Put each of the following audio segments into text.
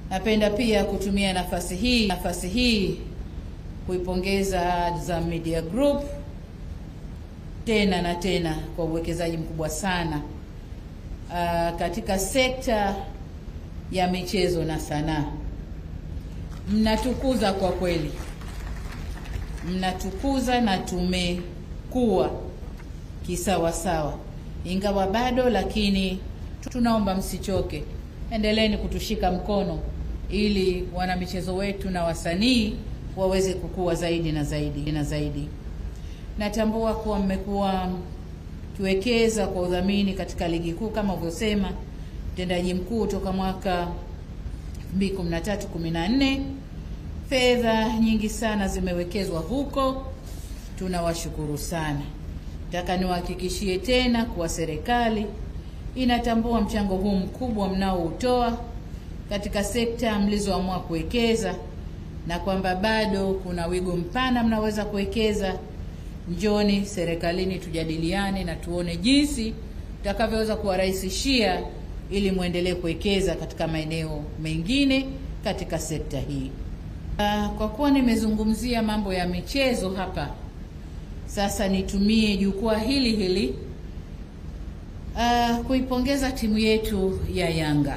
Napenda pia kutumia nafasi hii nafasi hii kuipongeza Azam Media Group tena na tena kwa uwekezaji mkubwa sana uh, katika sekta ya michezo na sanaa. Mnatukuza kwa kweli, mnatukuza na tumekuwa kisawasawa, ingawa bado, lakini tunaomba msichoke, endeleeni kutushika mkono ili wanamichezo wetu na wasanii waweze kukua zaidi na zaidi na zaidi. Natambua kuwa mmekuwa kiwekeza kwa udhamini katika ligi kuu kama ulivyosema mtendaji mkuu toka mwaka 2013 14 fedha nyingi sana zimewekezwa huko, tunawashukuru sana. Nataka niwahakikishie tena kuwa serikali inatambua mchango huu mkubwa mnaoutoa katika sekta mlizoamua kuwekeza na kwamba bado kuna wigo mpana mnaweza kuwekeza. Njoni serikalini tujadiliane na tuone jinsi tutakavyoweza kuwarahisishia ili muendelee kuwekeza katika maeneo mengine katika sekta hii. Kwa kuwa nimezungumzia mambo ya michezo hapa, sasa nitumie jukwaa hili hili uh, kuipongeza timu yetu ya Yanga.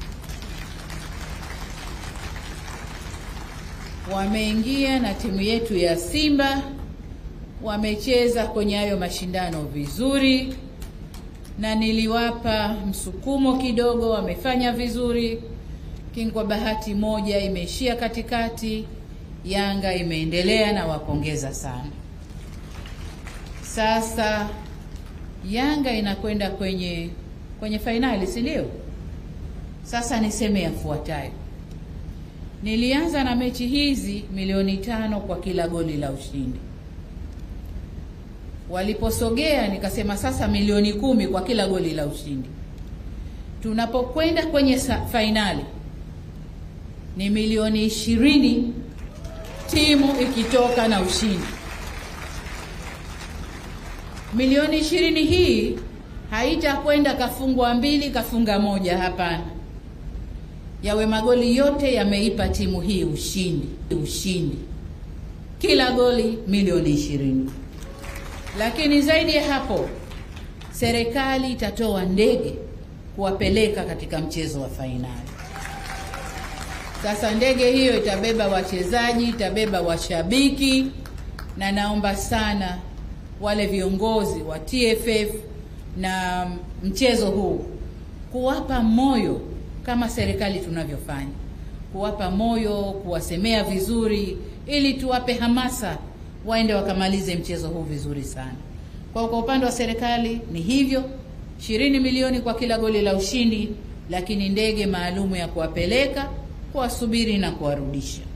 Wameingia na timu yetu ya Simba, wamecheza kwenye hayo mashindano vizuri, na niliwapa msukumo kidogo, wamefanya vizuri, lakini kwa bahati moja imeishia katikati. Yanga imeendelea na wapongeza sana. Sasa Yanga inakwenda kwenye kwenye fainali, si ndio? Sasa niseme yafuatayo. Nilianza na mechi hizi milioni tano kwa kila goli la ushindi. Waliposogea nikasema sasa milioni kumi kwa kila goli la ushindi. Tunapokwenda kwenye fainali ni milioni ishirini timu ikitoka na ushindi. Milioni ishirini hii haitakwenda kafungwa mbili kafunga moja, hapana yawe magoli yote yameipa timu hii ushindi ushindi, kila goli milioni ishirini. Lakini zaidi ya hapo, serikali itatoa ndege kuwapeleka katika mchezo wa fainali. Sasa ndege hiyo itabeba wachezaji, itabeba washabiki, na naomba sana wale viongozi wa TFF na mchezo huu kuwapa moyo kama serikali tunavyofanya, kuwapa moyo, kuwasemea vizuri, ili tuwape hamasa waende wakamalize mchezo huu vizuri sana. Kwa kwa upande wa serikali ni hivyo, ishirini milioni kwa kila goli la ushindi, lakini ndege maalumu ya kuwapeleka, kuwasubiri na kuwarudisha.